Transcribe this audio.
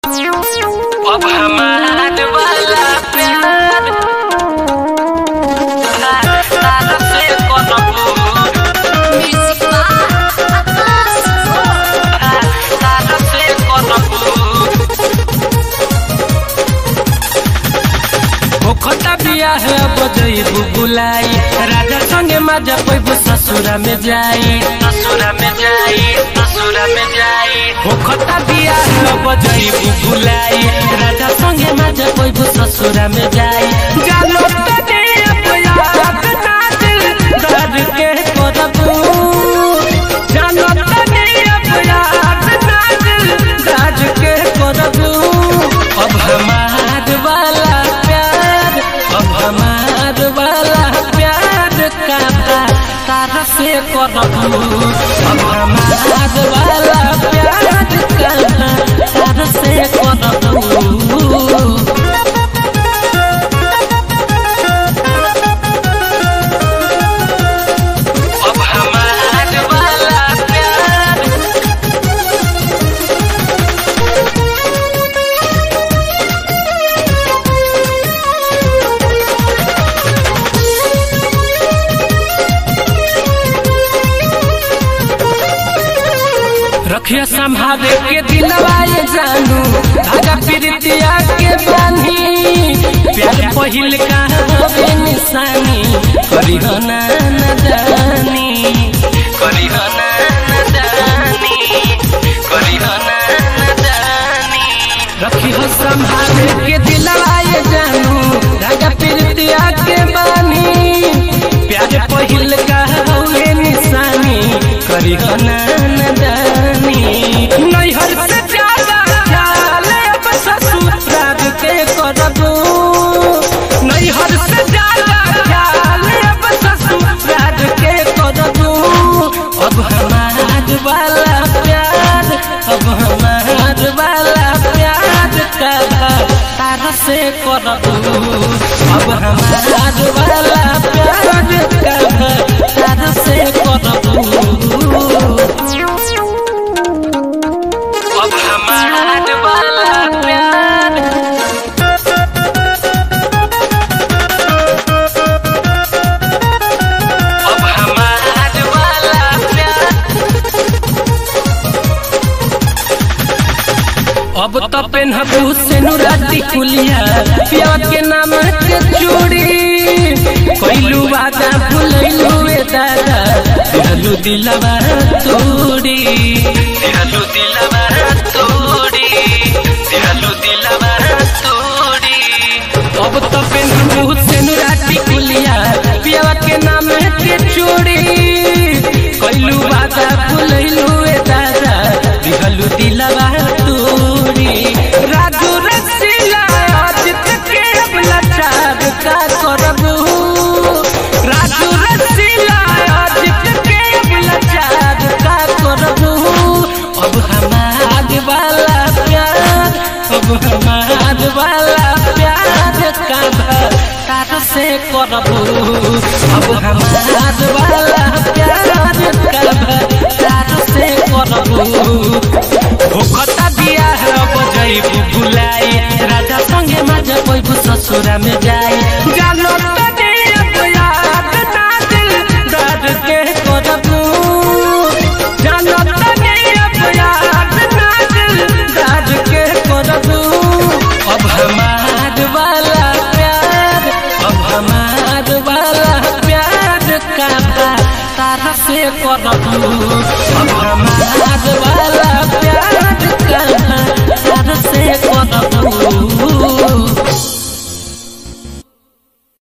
अब हमार वाला प्यार तार से करबू तार से करबू ओखता बियाह बजैबू बुलाई राजा संगे मजा पैबू ससुरा में जाई ससुरा में जाई ससुरा में जाई ओखता बियाह बजैबू बुलाई राजा संगे मजा पैबू ससुरा में जाई जानो तने अपयाद ना दिल दर्द के करबू जानो तने अपयाद ना दिल दर्द के करबू अब हमार वाला प्यार अब हमार वाला प्यार का तारा से करबू अब हमार वाला प्यार का तारा से करबू अब हमार वाला प्यार रखिया संभाले के दिलवाए जानू धागा प्रीतिया के बानी प्यार पहिल का होवे निशानी करी हो ना नदानी करी हो ना नदानी करी हो ना नदानी रखी हो संभाले के दिलवाए जानू धागा प्रीतिया के बानी प्यार पहिल का होवे निशानी करी हो ना नदानी नैहर से ज्यादा ख्याल अब ससुराल के करबू नैहर से ज्यादा ख्याल अब ससुराल के करबू अब हमार वाला प्यार अब हमार वाला प्यार का तारा से करबू अब हमार वाला प्यार का तारा से करबू अब हमार वाला प्यार अब हमार वाला प्यार अब तो पेनहबू से नुराती कुलिया पिया के नाम के चूड़ी कोइलू वादा भूलैलू ए दादा दिलू दिलवा तोड़ी दिहलु दिलवा तोड़ी दिहलु दिलवा तोड़ी अब तो पेनहबू से नुराती कुलिया पिया के नाम के चूड़ी कोइलू वादा भूलैलू ए दादा दिलू दिलवा तोड़ी राजू रसीला आज तक के अब लाचार का करबू राजू रसीला आज तक के अब लाचार का करबू अब हमार वाला प्यार अब हमार वाला प्यार का तार से करबू अब हमार वाला प्यार का तार से करबू होखता बियाह बजैबू बुलाई राजा संगे मजा पैबू ससुरा में जाई जानो तने अब याद ना दिल दर्द के करबू जानो तने अब याद ना दिल दर्द के करबू अब हमार वाला प्यार अब हमार वाला प्यार का तारा से करबू अब हमार वाला प्यार का